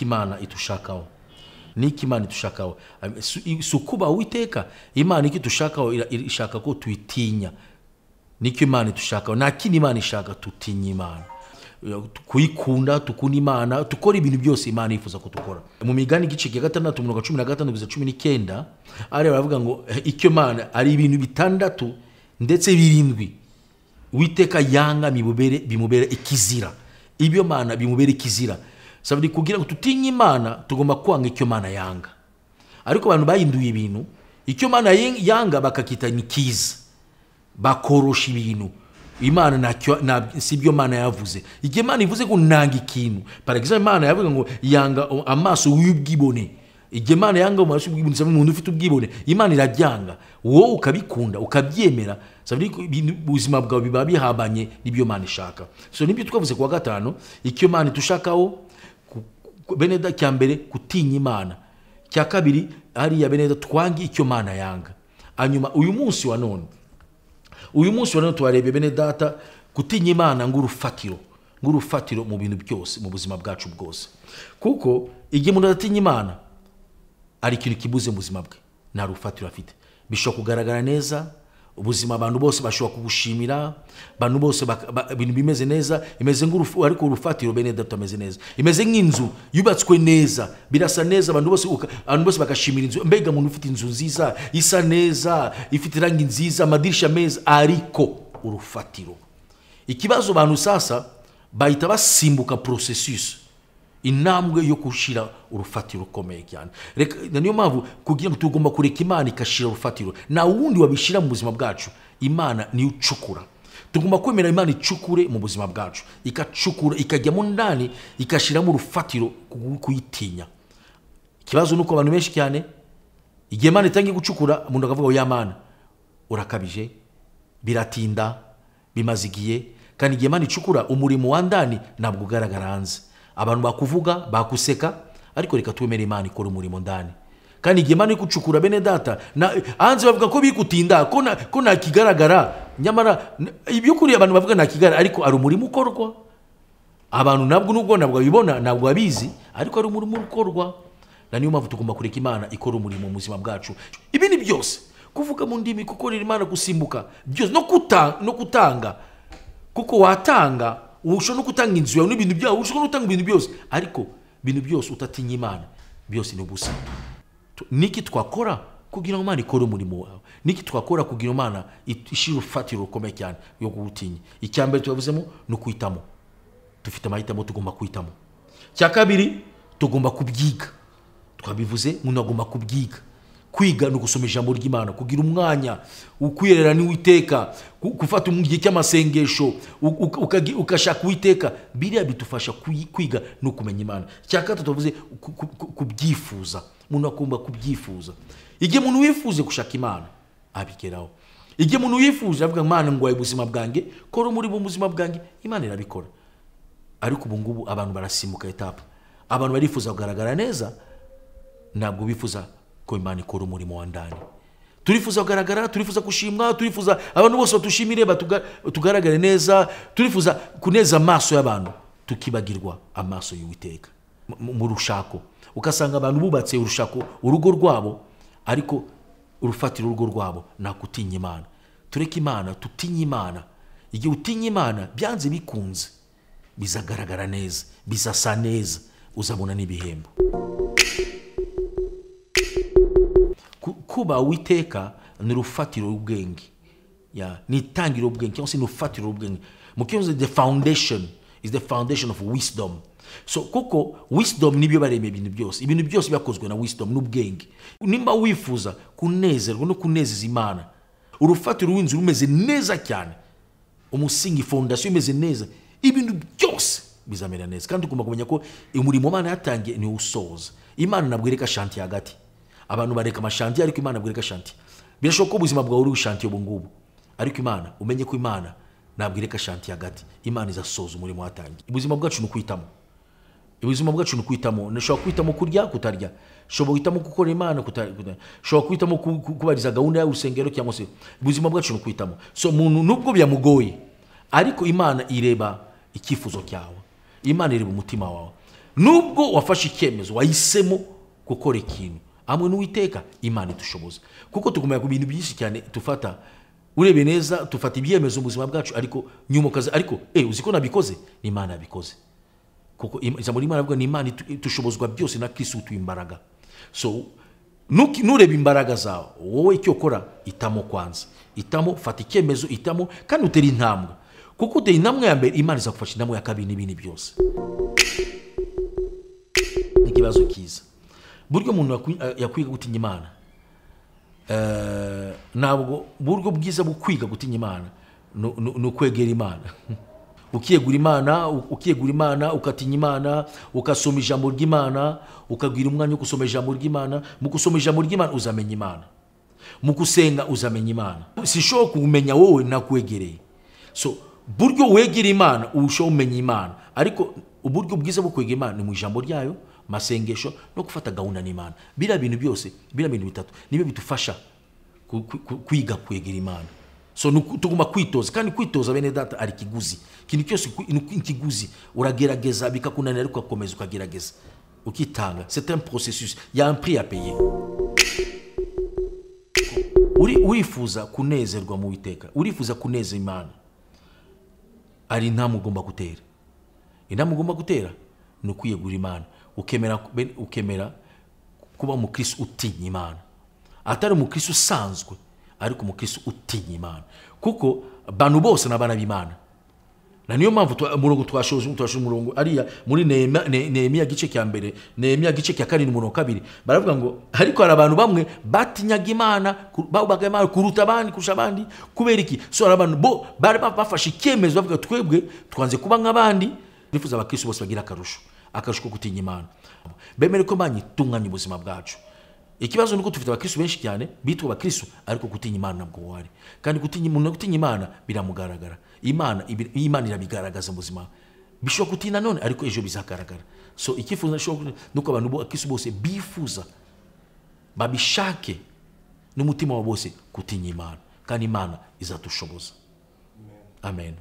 imana idushakaho n'iki imana idushakaho si ukubaha uwiteka imana icyo idushakaho ishaka ko tuyitinya n'icyo imana idushakaho nta kindi imana ishaka tutinya imana kuyikunda tukunda imana dukora ibintu byose imana yifuza ko dukora mu migani igice cya gatandatu mirongo cumi na gatanu kugeza cumi n'icyenda hariya baravuga ngo icyo imana ari ibintu bitandatu ndetse birindwi witeka yanga bimubere ikizira ibyo mana bimubere ikizira sabari kugira ngo tutinye imana tugomba kwanga icyo imana yanga ariko abantu bahinduye ibintu icyo imana yanga bakakita ni kiza bakorosha ibintu imana ntacyo si ibyo imana yavuze igihe imana ivuze ngo nanga ikintu paragiza imana yavuga ngo yanga amaso y'ubwibone igihe imana yanga amaso y'ubwibone usaba umuntu ufite ubwibone imana irabyanga wowe ukabikunda ukabyemera ubuzima bwawe biba bihabanye n'ibyo imana ishaka so nibyo twavuze ku wa gatanu icyo imana idushakaho beneda cya mbere gutinya imana cya kabiri hariya beneda twange icyo imana yanga hanyuma uyu munsi wa none uyu munsi wa none tuwarebe bene data gutinya imana ng'urufatiro ng'urufatiro mu bintu byose mu buzima bwacu bwose kuko igihe umuntu adatinya imana hari ikintu kibuze mu buzima bwe nta rufatiro afite bishobora kugaragara neza ubuzima abantu bose bashobora kubushimira abantu bose ibintu bimeze neza imeze ariko urufatiro bene data ameze neza imeze nk'inzu yubatswe neza birasa neza abantu bose abantu bose bagashimira inzu mbega umuntu ufite inzu nziza isa neza ifite irangi nziza amadirishya meza ariko urufatiro ikibazo abantu sasa bahita basimbuka porosesisi intambwe yo gushyira urufatiro rukomeye cyane niyo mpamvu kugira ngo tugomba kureka imana igashyira urufatiro nta wundi wabishyira mu buzima bwacu imana niyo ucukura tugomba kwemera imana icukure mu buzima bwacu ikacukura ikajyamo ndani igashyiramo urufatiro kuyitinya ikibazo ni uko abantu benshi cyane igihe imana itangiye gucukura umuntu akavuga ngo ya mana urakabije biratinda bimaze igihe kandi igihe imana icukura umurimo wa ndani ntabwo ugaragara hanze abantu bakuvuga bakuseka ariko reka twemere imana ikora umurimo ndani kandi igihe imana iri gucukura bene data hanze bavuga ko bigutinda ko nta kigaragara nyamara iby'ukuri abantu bavuga nta kigaragara ariko hari umurimo ukorwa abantu nabwo nubwo ntabwo babibona ntabwo babizi ariko hari umurimo ukorwa na niyo mpamvu tugomba kureka imana ikora umurimo mu buzima bwacu ibindi byose kuvuga mu ndimi gukorera imana gusimbuka byose no kutanga kuko watanga ushobora no gutanga inzu yawe n'ibintu byawe ushobora no gutanga ibintu byose ariko ibintu byose utatinya imana byose ni ubusa niki twakora kugira ngo imana ikore umurimo wawe niki twakora kugira imana ishyire urufatiro rukomeye cyane yo kuwutinya icya mbere tuyavuzemo ni ukwitamo dufite amahitamo tugomba kwitamo icya kabiri tugomba kubyiga twabivuze umuntu agomba kubyiga kwiga ni ugusoma ijambo ry'imana kugira umwanya ukwirera n'uwiteka gufata igihe cy'amasengesho ugashaka uwiteka biriya bidufasha kwiga ni ukumenya imana icya gatatu tuvuze kubyifuza umuntu agomba kubyifuza igihe umuntu wifuze gushaka imana abigeraho igihe umuntu wifuza avuga imana ngo ubuzima bwanjye kora muri mu buzima bwanjye imana irabikora ariko ubu ngubu abantu barasimbuka etapu abantu barifuza kugaragara neza ntabwo bifuza ko imana ikora umurimo wa ndani turifuza kugaragara turifuza gushimwa turifuza abantu bose batushimire tugaragare neza turifuza kuneza amaso y'abantu tukibagirwa amaso y'uwiteka mu rushako ugasanga abantu bubatse urushako urugo rwabo ariko urufatira urugo rwabo ni gutinya imana tureke imana tutinye imana igihe utinya imana byanze bikunze bizagaragara neza bizasa neza uzabona n'ibihembo kuba witeka ni urufatiro rw'ubwenge ni itangiriro rw'ubwenge cyangwa se ni urufatiro rw'ubwenge mu cyongereza the foundation is the foundation of wisdom so kuko wisdom nibyo baremeye ibintu byose ibintu byose byakozwe na wisdom n'ubwenge nimba wifuza kunezerwa no kunezeza imana urufatiro rw'inzu rumeze neza cyane umusingi fondasiyo imeze neza ibintu byose bizamera neza kandi tugomba kumenya ko umurimo imana yatangiye niwo usoza imana ntabwo ireka shanti hagati abantu bareka amashanti ariko imana bwereka shanti birashoboka ko ubuzima bwawe uri shanti ubu ngubu ariko imana umenye ko imana ntabwo ireka shanti hagati imana izasoza umurimo watangiye ubuzima bwacu ni ukwitamo ubuzima bwacu ni ukwitamo ushobora kwitamo kurya kutarya ushobora guhitamo gukora imana kutarya ushobora guhitamo kubariza gahunda y'urusengero cyangwa se ubuzima bwacu ni ukwitamo so umuntu nubwo byamugoye ariko imana ireba icyifuzo cyawe imana ireba umutima wawe nubwo wafashe icyemezo wahisemo gukora ikintu hamwe n'uwiteka imana idushoboza kuko tugumya ku bintu byinshi cyane dufata urebye neza dufata ibyemezo mu buzima bwacu ariko nyumukazi ariko eh uzi ko nabikoze ni imana yabikoze kuko im- ijambo ry'imana rivuga ni imana itu- itushobozwa byose na kristo utuye imbaraga so nuki- nureba imbaraga zawe wowe icyo ukora itamo kwanza itamo fata icyemezo itamo kandi utera intambwe kuko utera intambwe ya mbere imana izagufasha intambwe ya kabiri n'ibindi byose ni ikibazo cyiza buryo umuntu yakwi- eh, yakwiga gutinya imana Eh, ntabwo uburyo bwiza bwo kwiga gutinya imana ni- ni ni ukwegera imana ukiyegura imana u- ukiyegura imana ukatinya imana ukasoma ijambo ry'imana ukagwira umwanya wo gusoma ijambo ry'imana mu gusoma ijambo ry'imana uzamenya imana mu gusenga uzamenya imana sishoho kumenya wowe nakwegereye so buryo wegera imana urushaho umenya imana ariko uburyo bwiza bwo kwegera imana ni mu ijambo ryayo masengesho no gufata gahunda n'imana biriya bintu byose biriya bintu bitatu nibyo bidufasha ku- ku- ku- kwiga kwegera imana so nuku- tugomba kwitoza kandi kwitoza bene data ari ikiguzi ikintu cyose ku- ni ku- ikiguzi uragerageza bikakunanira ariko ugakomeza ukagerageza ukitanga c'est un processus il y a un prix à payer uri urifuza kunezerwa mu witeka urifuza kuneza imana ari intambwe ugomba gutera intambwe ugomba gutera ni ukwiyegura imana ukemera ben- ukemera kuba umukirisi utinya imana atari umukirisi usanzwe ariko umukirisi utinya imana kuko abantu bose ni abana b'imana na niyo mpamvu twa- umurongo twashoje twashoje umurongo ariya muri Nehemiya- Ne- nehemiya gice cya mbere nehemiya gice cya karindwi umurongo wa kabiri baravuga ngo ariko hari abantu bamwe batinyaga imana ku- babaga imana kuruta abandi kurusha abandi kubera iki so hari abantu bo bari ba- bafashe icyemezo bavuga twebwe twanze kuba nk'abandi nifuza abakristo bose bagira akarusho akarusho ko gutinya imana bemere ko imana itunganya ubuzima bwacu ikibazo ni uko dufite abakristo benshi cyane bitwa abakristo ariko gutinya imana ntabwo wari kandi gutinya umuntu gutinya imana biramugaragara imana ibi- imana irabigaragaza mu buzima bishobora gutinda none ariko ejo bizagaragara so icyifuzo nashobora kugira ni uko abantu bo- abakristo bose bifuza babishake n'umutima wa bose gutinya imana kandi imana izadushoboza amen